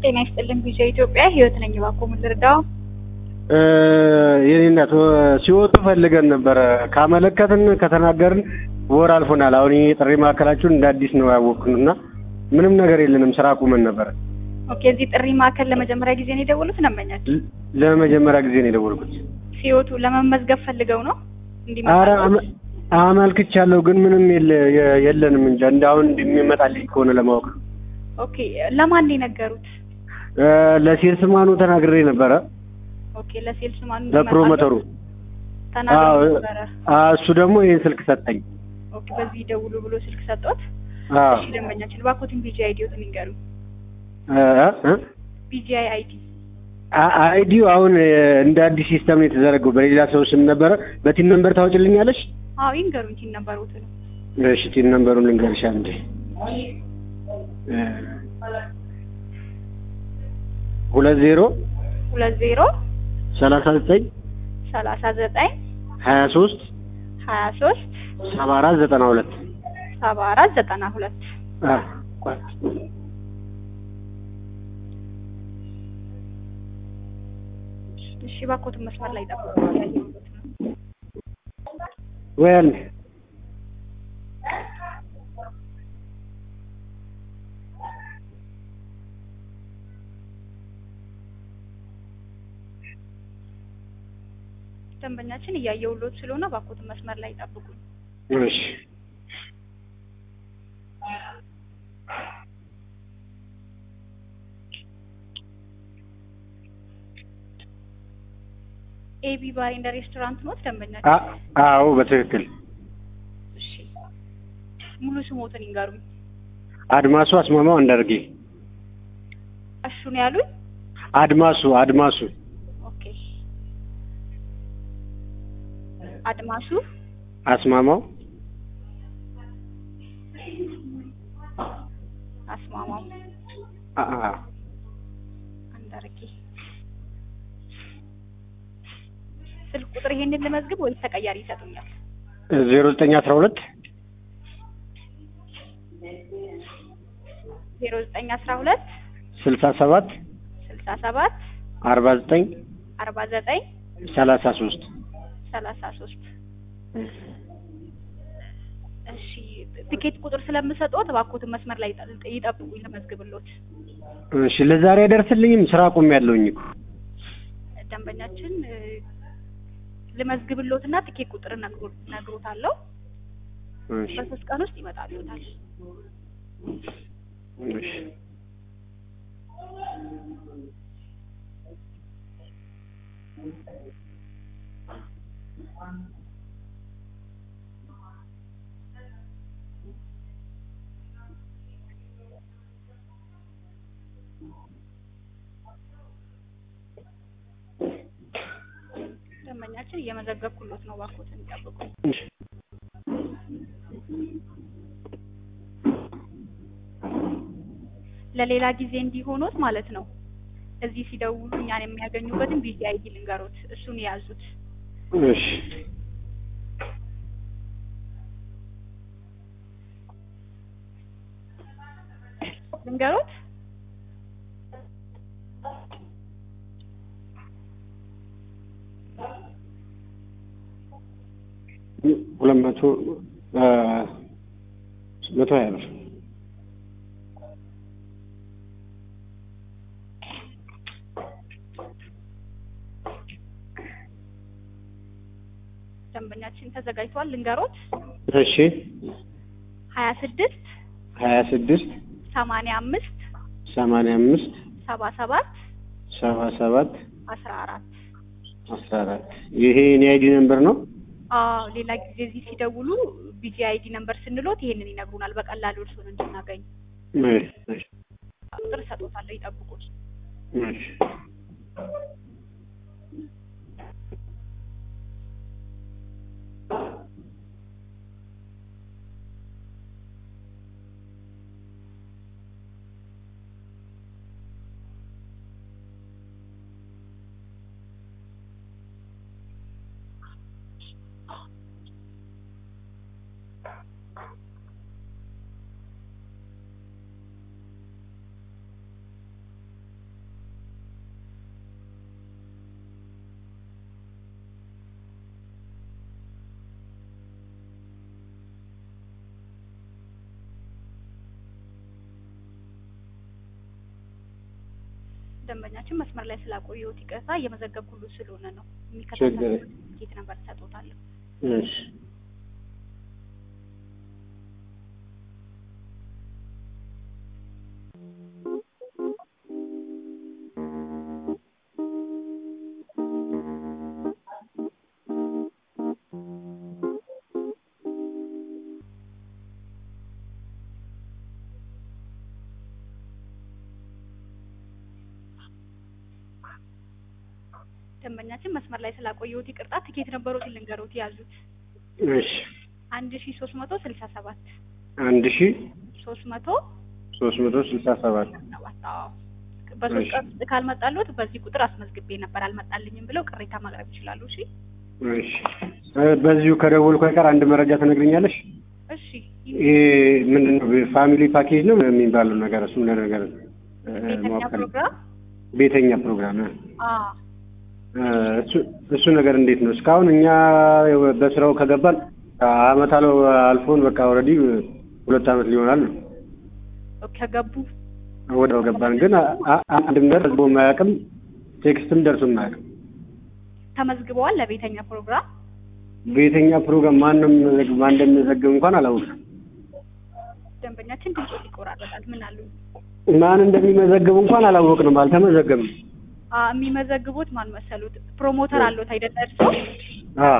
ጤና ይስጥልን ቪዛ ኢትዮጵያ ህይወት ነኝ። እባክዎ ምን ልርዳው? የኔ እናት ሲወጡ ፈልገን ነበረ። ካመለከትን ከተናገርን ወር አልፎናል። አሁን ይሄ ጥሪ ማዕከላችሁን እንደ አዲስ ነው ያወቅን እና ምንም ነገር የለንም። ስራ አቁመን ነበረ። ኦኬ፣ እዚህ ጥሪ ማዕከል ለመጀመሪያ ጊዜ ነው የደወሉት? ነመኛቸው ል- ለመጀመሪያ ጊዜ ነው የደወልኩት። ሲወጡ ለመመዝገብ ፈልገው ነው አረ እንዲመጣ? አመ- አመልክቻለሁ፣ ግን ምንም የለ- የ- የለንም እንጂ እንደ አሁን እንደሚመጣልኝ ከሆነ ለማወቅ ነው። ኦኬ፣ ለማን ነው የነገሩት? እ፣ ለሴልስማኑ ተናግሬ ነበረ፣ ኦኬ፣ ለሴልስ ማን ለፕሮሞተሩ። ተናግረው አዎ፣ ነበረ። አ፣ እሱ ደግሞ ይህን ስልክ ሰጠኝ። ኦኬ፣ በዚህ ደውሉ ብሎ ስልክ ሰጦት? አዎ፣ እሺ፣ ደንበኛችን እባክዎትን ቢጂአይ አይዲዎትን ይንገሩ። እ፣ እ፣ ቢጂአይ አይዲ አ- አይዲው አሁን እ፣ እንደ አዲስ ሲስተም ነው የተዘረገው። በሌላ ሰው ስም ነበረ። በቲን ነምበር ታወጭልኛለሽ? አዎ ይንገሩኝ። ቲን ነበሩት ነው እሺ፣ ቲን ነምበሩን ልንገርሽ አንዴ እ፣ ሁለት ዜሮ ሁለት ዜሮ ሰላሳ ዘጠኝ ሰላሳ ዘጠኝ ሀያ ሶስት ሀያ ሶስት ሰባ አራት ዘጠና ሁለት ሰባ አራት ዘጠና ሁለት አ፣ ቆይ። እሺ እባክዎትን መስመር ላይ ጠብቁ። ያየሁት ነው። ወይ አንዴ ደንበኛችን እያየሁሎት ስለሆነ እባክዎትን መስመር ላይ ጠብቁ። እሺ ኤቢ ባር ኤንድ ሬስቶራንት ኖት ደንበኛችን? አ- አዎ በትክክል እሺ ሙሉ ስሞትን ይንገሩኝ። አድማሱ አስማማው አንዳርጌ እሹ ነው ያሉኝ? አድማሱ አድማሱ ኦኬ አድማሱ አስማማው አስማማው አ- አ- አንዳርጌ ስልክ ቁጥር ይሄንን ልመዝግብ ወይስ ተቀያሪ ይሰጡኛል? ዜሮ ዘጠኝ አስራ ሁለት ዜሮ ዘጠኝ አስራ ሁለት ስልሳ ሰባት ስልሳ ሰባት አርባ ዘጠኝ አርባ ዘጠኝ ሰላሳ ሶስት ሰላሳ ሶስት እሺ ትኬት ቁጥር ስለምሰጥዎት እባክዎትን መስመር ላይ ይጠ- ይጠብቁኝ ልመዝግብሎት። እሺ ለዛሬ አይደርስልኝም ስራ አቁም ያለውኝ እኮ ደንበኛችን እ፣ ልመዝግብሎትና ትኬት ቁጥር ነግሮ- ነግሮታለሁ። እሺ በሶስት ቀን ውስጥ ይመጣልዎታል። እሺ ደንበኛችን እየመዘገብኩሎት ነው። እባክዎትን ይጠብቁ። እሺ ለሌላ ጊዜ እንዲሆኖት ማለት ነው። እዚህ ሲደውሉ እኛን የሚያገኙበትን ቢዚ አይዲ ልንገሮት፣ እሱን የያዙት። እሺ ልንገሮት ሁለት መቶ አ፣ መቶ ሀያ ብር ደንበኛችን ተዘጋጅቷል። ልንገሮት እሺ ሀያ ስድስት ሀያ ስድስት ሰማንያ አምስት ሰማንያ አምስት ሰባ ሰባት ሰባ ሰባት አስራ አራት አስራ አራት ይሄ የኔ አይዲ ነምበር ነው። አዎ ሌላ ጊዜ እዚህ ሲደውሉ ቢጂ አይዲ ነምበር ስንሎት ይሄንን ይነግሩናል። በቀላሉ እርሱን እንድናገኝ እሺ እሺ ቁጥር እሰጦታለሁ፣ ይጠብቁት። እሺ ደንበኛችን መስመር ላይ ስላቆየሁት ይቅርታ፣ እየመዘገብኩልዎት ስለሆነ ነው። ችግር የሚከታተሉት ትኬት ነበር ሰጥዎታለሁ። እሺ ደንበኛችን መስመር ላይ ስላቆየሁት ይቅርታ፣ ትኬት ነበሮትን ልንገሮት ያዙት። እሺ አንድ ሺ ሶስት መቶ ስልሳ ሰባት አንድ ሺ ሶስት መቶ ሶስት መቶ ስልሳ ሰባት ሰባት አዎ። በሶስት እሺ። ቀን ውስጥ ካልመጣልዎት በዚህ ቁጥር አስመዝግቤ ነበር አልመጣልኝም ብለው ቅሬታ ማቅረብ ይችላሉ። እሺ እሺ እ በዚሁ ከደወልኩ አይቀር አንድ መረጃ ትነግሪኛለሽ? እሺ ይሄ ምንድን ነው ፋሚሊ ፓኬጅ ነው የሚባለው ነገር እሱ ነገር እ ቤተኛ ማወቅ ፈልጌ- ፕሮግራም ቤተኛ ፕሮግራም እ አዎ እ እሱ እሱ ነገር እንዴት ነው? እስካሁን እኛ በስራው ከገባን አመት አለው አልፎን በቃ ኦልሬዲ ሁለት አመት ሊሆናል ነው ከገቡ ወደው ገባን። ግን አ- አ- አንድም ነገር ህዝቡ የማያውቅም ቴክስትም ደርሶ የማያውቅም። ተመዝግበዋል ለቤተኛ ፕሮግራም ቤተኛ ፕሮግራም ማንም ማን እንደሚዘግብ እንኳን አላውቅም። ደንበኛችን ድምፆት ይቆራረጣል። ምን አሉ ማን እንደሚመዘግብ እንኳን አላወቅንም፣ አልተመዘገብም። አ የሚመዘግቡት ማን መሰሉት? ፕሮሞተር አሉት አይደለ? እርስዎ አ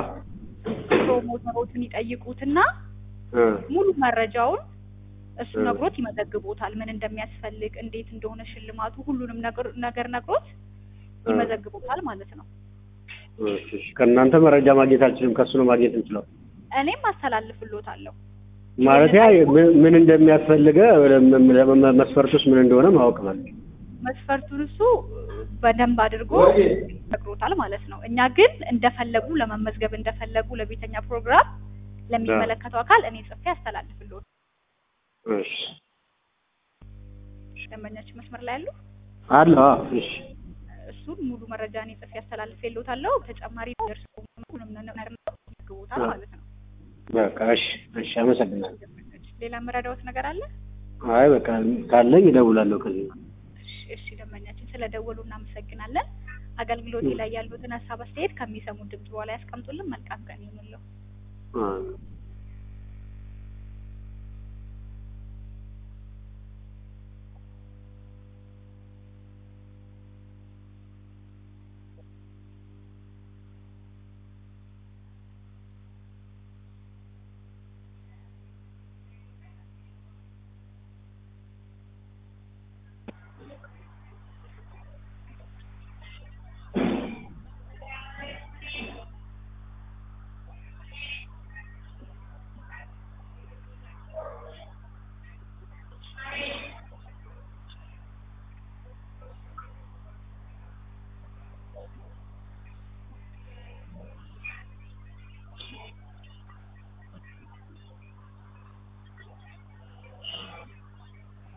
ፕሮሞተሮቹን ይጠይቁትና እ ሙሉ መረጃውን እሱ እ። ነግሮት ይመዘግቦታል። ምን እንደሚያስፈልግ፣ እንዴት እንደሆነ ሽልማቱ፣ ሁሉንም ነገር ነገር ነግሮት እ። ይመዘግቦታል ማለት ነው። እሺ፣ እሺ። ከእናንተ መረጃ ማግኘት አልችልም፣ ከእሱ ነው ማግኘት እንችለው። እኔም አስተላልፍሎታለሁ። ማለት ያ ምን- ምን እንደሚያስፈልገ መስፈርቱስ ምን እንደሆነ ማወቅ ማለት ነው። መስፈርቱን እሱ በደንብ አድርጎ ነግሮታል ማለት ነው። እኛ ግን እንደፈለጉ ለመመዝገብ እንደፈለጉ ለቤተኛ ፕሮግራም ለሚመለከተው አካል እኔ ጽፌ አስተላልፍልዎት። እሺ ደንበኛችን መስመር ላይ ያሉ አለ። አዎ፣ እሺ እሱን ሙሉ መረጃ እኔ ጽፌ አስተላልፍልዎታለሁ። ተጨማሪ ደርሶ ሁሉም ነገር ይመዘግቦታል ማለት ነው። በቃ እሺ፣ እሺ። አመሰግናለሁ። ሌላ የምረዳዎት ነገር አለ? አይ በቃ ካለኝ እደውላለሁ ከዚህ እሺ፣ እሺ ደንበኛችን ስለደወሉ እናመሰግናለን። አገልግሎቴ ላይ ያሉትን ሀሳብ አስተያየት ከሚሰሙት ድምጽ በኋላ ያስቀምጡልን። መልካም ቀን ይሁንልዎ። አ